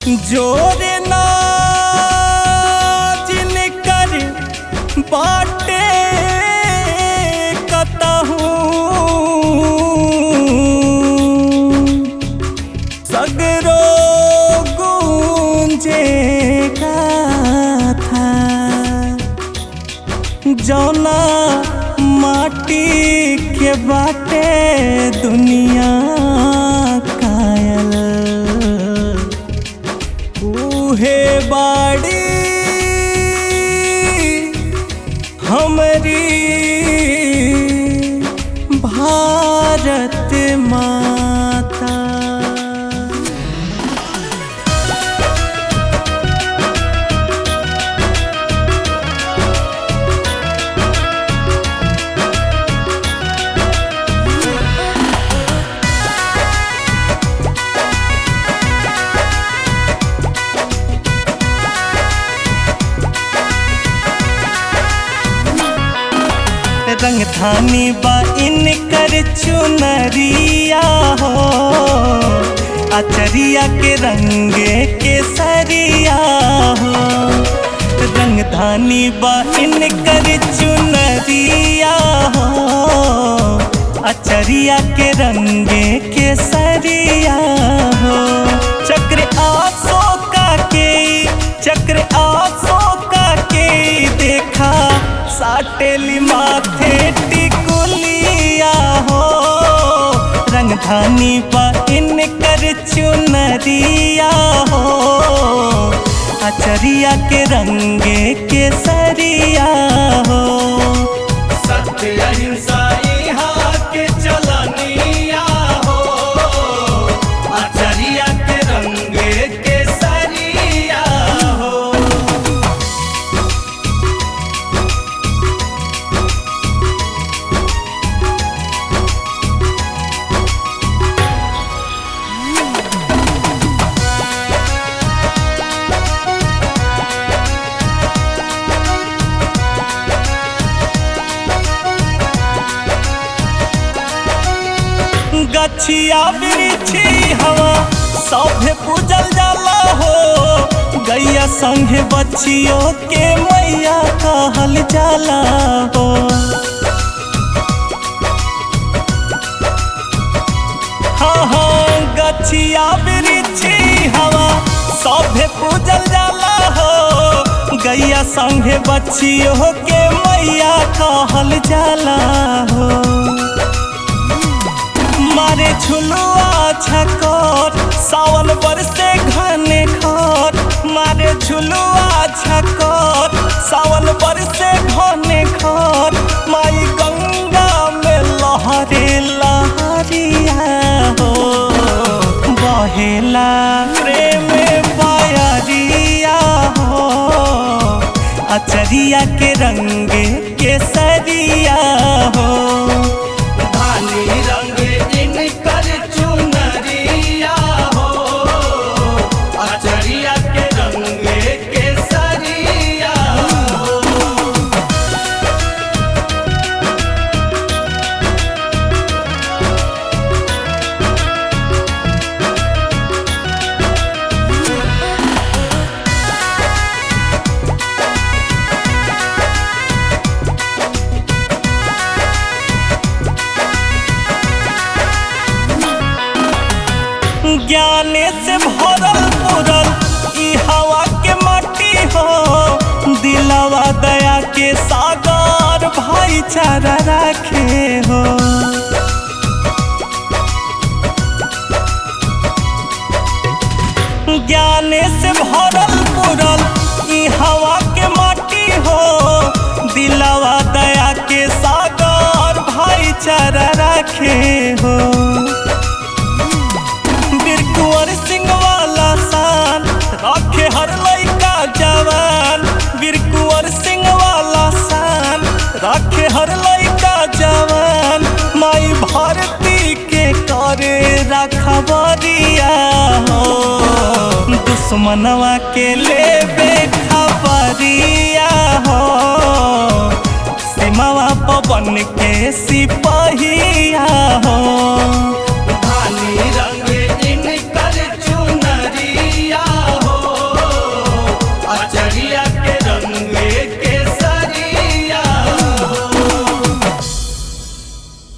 जोरे ना जिनकर बाटे कतहूँ सगरो गूंजे था जौना माटी के बाटे दुनिया कायल उहे बाड़ी हमरी भारत माता रंगधानी बा इनकर चुनरिया हो अचरिया के रंगे केसरिया हो रंगधानी बा इनकर चुनरिया हो अचरिया के रंगे केसरिया हो चक्र आसो का के चक्र आसो का के देखा साटेली माथे टिकुलिया हो रंगधानी पर इनकर चुनरिया हो अचरिया के रंगे केसरिया हो सत्य अहिंसा यहाँ के चलनिया हो आचरिया के रंगे के सरिया हो गछिया बिरिछी हवा सभे पूजल जाला हो गैया संगे बच्चियों के मैया कहल जाला हो हाँ हाँ गछिया बिरिछी हवा सभे पूजल जाला हो गैया संगे बच्चियों के मैया कहल जाला हो मारे झुलुआ छकोर सावन बरसे घने खोर मारे झुलुआ छकोर सावन बरसे घने खोर माई गंगा में लहरे लहरिया हो बहेला प्रेम पायरिया हो अचरिया के रंगे केसरिया हो धानी रंगे इनकर चुनरिया हो आचरिया के रंगे के सरिया हो ज्ञाने से भरल पुरल ई हवा के माटी हो दिलवा दया के सागर भाईचारा राखे हो ज्ञाने से भरल पुरल ई हवा के माटी हो दिलवा दया के सागर भाईचारा राखे हो वीर कुंवर सिंह वाला शान रखे हर लइका जवान वीर कुंवर सिंह वाला शान रखे हर लइका जवान माई भारती के करे रखबरिया हो दुश्मनवा के लेबे खबरिया हो सीमावा पवन के सिपहिया हो